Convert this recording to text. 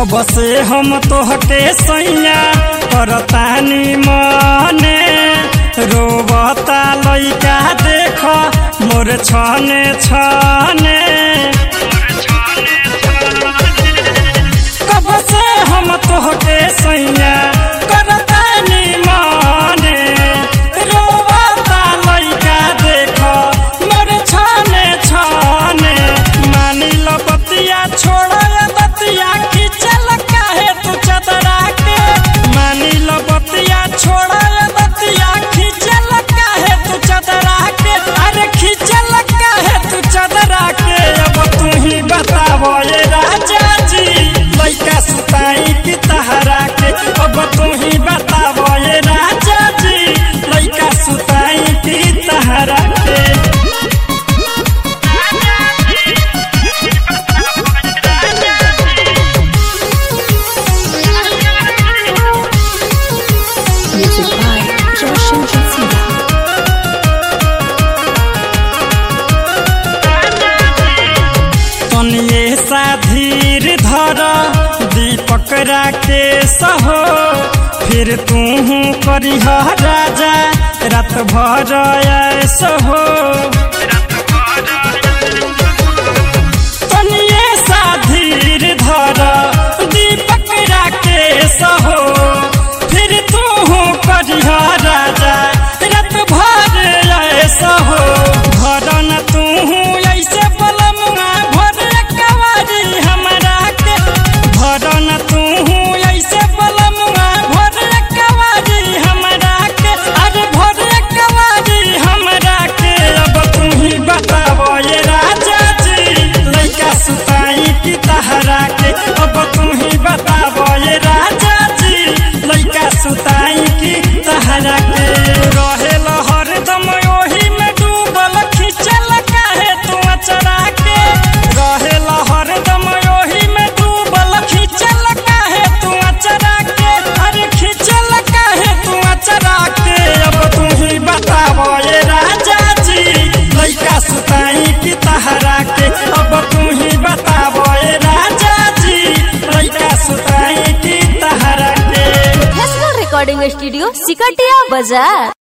कब से हम तोहके सैया करतानी मने रोबता लइका देख मोर छने छने कब से हम तोहके सैया करतानी मने रोबता लइका देख मोर छने छने मानी लो बतिया छोड़ दतिया खिचल काहे तू चदरा के मानी लो बतिया छोड़ दतिया खिचल काहे तू चदरा के अरे खिचल काहे तू चदरा के अब तू ही बतावो ये राजा जी लइका सुताई की तहरा के अब तू ही बतावो ये राजा जी लइका सुताई की तहरा के Music by Joshin Jazira. तनिए सा धीर धर दीपक राके सहो फिर तू करिह राजा रात भर ऐसो हो तनिए सा धीर धर दीपक राके सहो फिर तू करिह राजा रात भर ऐसो हो घर न तू ऐसे बलमुआ भर कवारी हमरा के घर न तू ऐसे बलमुआ भर कवारी हमरा के अरे भर कवारी हमरा के अब तू ही बताबो ये राजा जी लइका सुताई की तहरा के अब तू ही बताबो ये राजा जी लइका सुताई की तहरा के रहेल हरदम ओही में डूबल खिचल काहे तू अचरा के रहेल हरदम ओही में डूबल खिचल काहे तू अचरा के अरे खिचल काहे तू अचरा के अब तू ही बताबो ये राजा जी लइका सुताई की तहरा के अब तू ही बताबो ये राजा जी लइका सुताई की तहरा के National Recording Studio, Sikatia Bazaar.